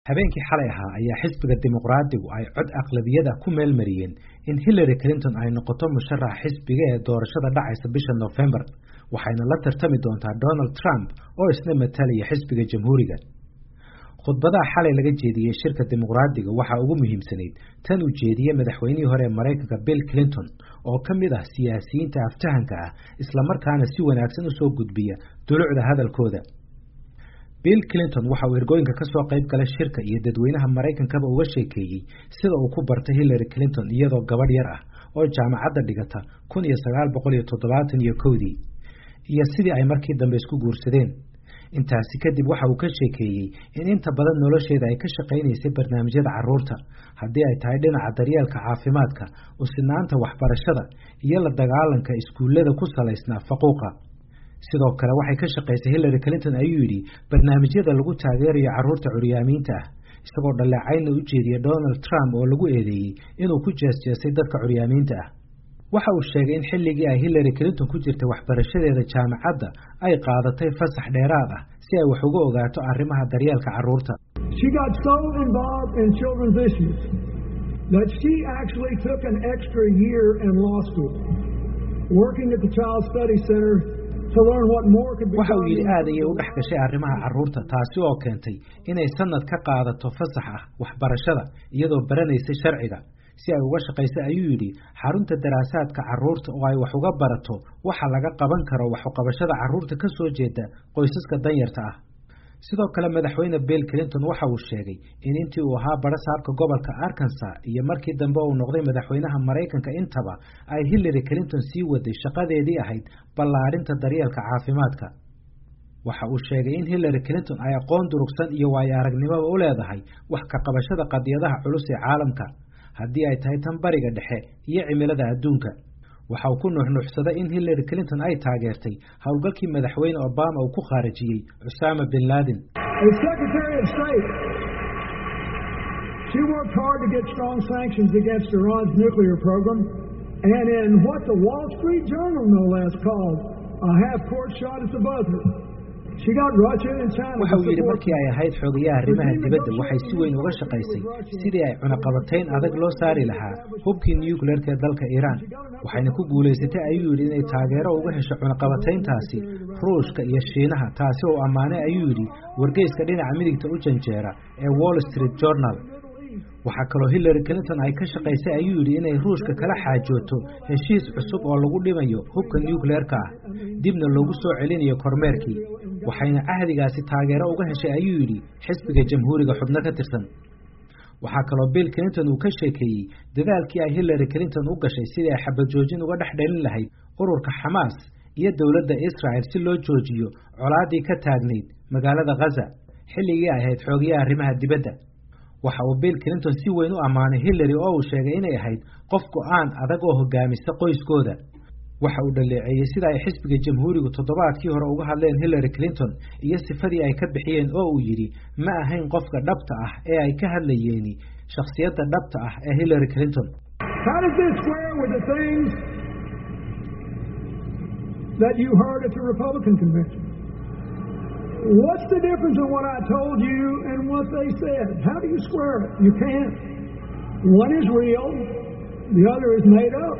habeenkii xalay ahaa ayaa xisbiga dimuqraadigu ay cod aqlabiyada ku meelmariyeen in hillary clinton ay noqoto musharaxa xisbiga ee doorashada dhacaysa bisha nofembar waxayna la tartami doontaa donald trump oo isna matalaya xisbiga jamhuuriga khudbadaha xalay laga jeediyey shirka dimuqraadiga waxaa ugu muhiimsanayd tan uu jeediyey madaxweynihii hore ee maraykanka bill clinton oo ka mid ah siyaasiyiinta aftahanka ah islamarkaana si wanaagsan usoo gudbiya dulucda hadalkooda bill clinton waxa uu ergooyinka ka soo qayb galay shirka iyo dadweynaha maraykankaba uga sheekeeyey sida uu ku bartay hillary clinton iyadoo gabadh yar ah oo jaamacadda dhigata kun iyo sagaal boqol iyo toddobaatan iyo kowdii iyo sidii ay markii dambe isku guursadeen intaasi kadib waxa uu ka sheekeeyey in inta badan nolosheeda ay ka shaqaynaysay barnaamijyada carruurta haddii ay tahay dhinaca daryeelka caafimaadka usinaanta waxbarashada iyo la dagaalanka iskuullada ku salaysnaa faquuqa sidoo kale waxay ka shaqaysay hillary clinton ayuu yidhi barnaamijyada lagu taageerayo carruurta curyaamiinta ah isagoo dhaleecaynna u jeediya donald trump oo lagu eedeeyey inuu ku jeesjeesay dadka curyaamiinta ah waxa uu sheegay in xilligii ay hillary clinton ku jirtay waxbarashadeeda jaamacadda ay qaadatay fasax dheeraad ah si ay wax uga ogaato arrimaha daryeelka carruurta waxa uu yidhi aad ayay u dhex gashay arrimaha carruurta taasi oo keentay inay sanad ka qaadato fasax ah waxbarashada iyadoo baranaysay sharciga si ay uga shaqaysa ayuu yidhi xarunta daraasaadka carruurta oo ay wax uga barato waxa laga qaban karo waxuqabashada carruurta ka soo jeeda qoysaska danyarta ah sidoo kale madaxweyne bill clinton waxa uu sheegay in intii uu ahaa barasaabka gobolka arkansas iyo markii dambe uu noqday madaxweynaha maraykanka intaba ay hillary clinton sii waday shaqadeedii ahayd ballaadhinta daryeelka caafimaadka waxa uu sheegay in hillary clinton ay aqoon durugsan iyo waayo aragnimoba u leedahay wax ka qabashada qadiyadaha culus ee caalamka haddii ay tahay tan bariga dhexe iyo cimilada adduunka waxa uu ku nuuxnuuxsaday in hillary clinton ay taageertay howlgalkii madaxweyne obama uu ku khaarijiyey cusaama bin laden waxa uu yidhi markii ay ahayd xogayaha arrimaha dibadda waxay si weyn uga shaqaysay sidii ay cunaqabatayn adag loo saari lahaa hubkii nucleerka ee dalka iiraan waxayna ku guulaysatay ayuu yidhi inay taageero uga hesho cunaqabatayntaasi ruushka iyo shiinaha taasi oo ammaanay ayuu yidhi wargeyska dhinaca midigta u janjeera ee wall street journal waxaa kaloo hillary clinton ay ka shaqaysay ayuu yidhi inay ruushka kala xaajooto heshiis cusub oo lagu dhimayo hubka nucleerka ah dibna loogu soo celinayo kormeerkii waxayna cahdigaasi taageero uga heshay ayuu yidhi xisbiga jamhuuriga xubno ka tirsan waxaa kaloo bill clinton uu ka sheekeeyey dadaalkii ay hillary clinton u gashay sidii ay xabajoojin uga dhex dhalin lahayd ururka xamaas iyo dowladda israel si loo joojiyo colaaddii ka taagnayd magaalada khaza xilligii ay ahayd xoogayaha arrimaha dibadda waxa uu bill clinton si weyn u ammaanay hillary oo uu sheegay inay ahayd qof go-aan adag oo hogaamisa qoyskooda waxa uu dhaleeceeyey sida ay xisbiga jamhuurigu toddobaadkii hore uga hadleen hillary clinton iyo sifadii ay ka bixiyeen oo uu yidhi ma ahayn qofka dhabta ah ee ay ka hadlayeeni shakhsiyadda dhabta ah ee hillary clinton What's the difference in what I told you and what they said? How do you square it? You can't. One is real, the other is made up.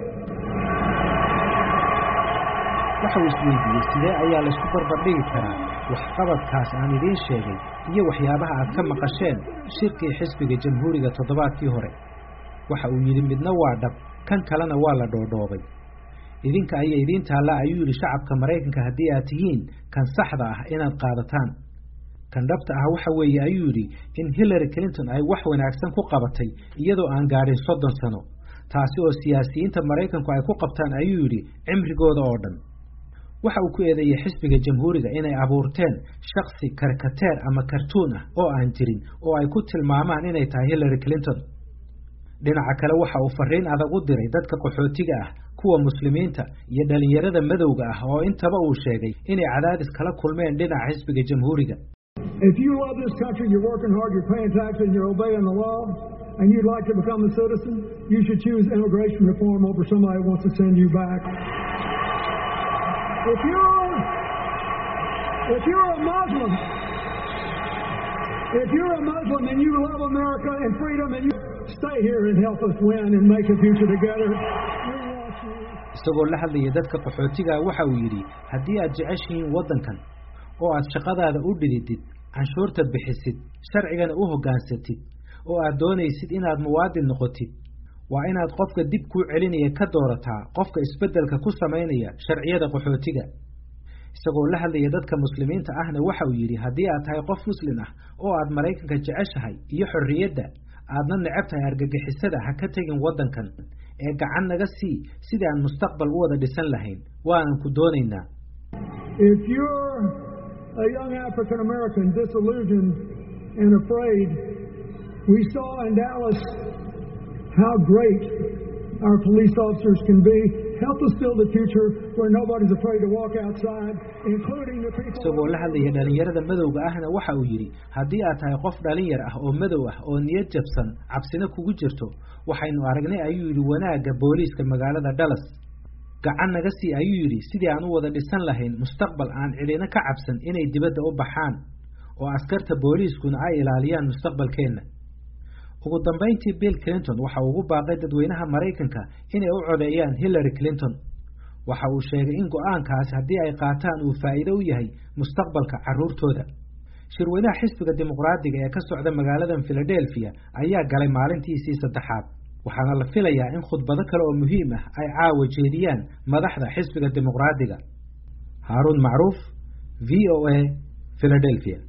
waxa uu isweydiiyey sidee ayaa laysku barbardhigi karaa waxqabadkaas aan idiin sheegay iyo waxyaabaha aad ka maqasheen shirkii xisbiga jamhuuriga toddobaadkii hore waxa uu yidhi midna waa dhab kan kalena waa la dhoodhoobay idinka ayaa idiin taallaa ayuu yidhi shacabka maraykanka haddii aad tihiin kan saxda ah inaad qaadataan kan dhabta ah waxa weeye ayuu yidhi in hillary clinton ay wax wanaagsan ku qabatay iyadoo aan gaadhin soddon sano taasi oo siyaasiyiinta maraykanku ay ku qabtaan ayuu yidhi cimrigooda oo dhan waxa uu ku eedeeyey xisbiga jamhuuriga inay abuurteen shaksi karkateer ama kartuun ah oo aan jirin oo ay ku tilmaamaan inay tahay hillary clinton dhinaca kale waxa uu fariin adag u diray dadka qaxootiga ah kuwa muslimiinta iyo dhalinyarada madowga ah oo intaba uu sheegay inay cadaadis kala kulmeen dhinaca xisbiga jamhuuriga If you love this country, you're working hard, you're paying taxes, and you're obeying the law, and you'd like to become a citizen, you should choose immigration reform over somebody who wants to send you back. If you're, if you're a Muslim, If you're a Muslim and you love America and freedom and you stay here and help us win and make a future together, we want you. isagoo la hadlaya dadka qaxootiga waxa uu yidhi haddii aad jeceshihiin waddankan oo aad shaqadaada u dhididid canshuurta bixisid sharcigana u hoggaansatid oo aad doonaysid inaad muwaadin noqotid waa inaad qofka dib kuu celinaya ka doorataa qofka isbeddelka ku samaynaya sharciyada qaxootiga isagoo la hadlaya dadka muslimiinta ahna waxa uu yidhi haddii aad tahay qof muslim ah oo aad maraykanka jeceshahay iyo xorriyadda aadna necab tahay argagixisada ha ka tegin waddankan ee gacan naga sii sidii aan mustaqbal u wada dhisan lahayn waanan ku doonaynaa If you're a young African American disillusioned and afraid, we saw in Dallas how great our police officers can be. Help us build a future where nobody's afraid to walk outside, including the people. isagoo la hadlaya dhalinyarada madowga ahna waxa uu yidhi haddii aad tahay qof dhalinyar ah oo madow ah oo niyad jabsan cabsina kugu jirto waxaynu aragnay ayuu yidhi wanaagga booliiska magaalada dallas gacan naga sii ayuu yidhi sidii aan u wada dhisan lahayn mustaqbal aan cidina ka cabsan inay dibadda u baxaan oo askarta booliiskuna ay ilaaliyaan mustaqbalkeenna ugu dambayntii bill clinton waxa uu ugu baaqay dadweynaha maraykanka inay u codeeyaan hillary clinton waxa uu sheegay in go-aankaasi haddii ay qaataan uu faa'iido u yahay mustaqbalka carruurtooda shirweynaha xisbiga dimuqraadiga ee ka socda magaaladan philadelphia ayaa galay maalintiisii saddexaad waxaana la filayaa in khudbado kale oo muhiim ah ay caawa jeediyaan madaxda xisbiga dimuqraadiga haaruun macruuf v o a philadelphia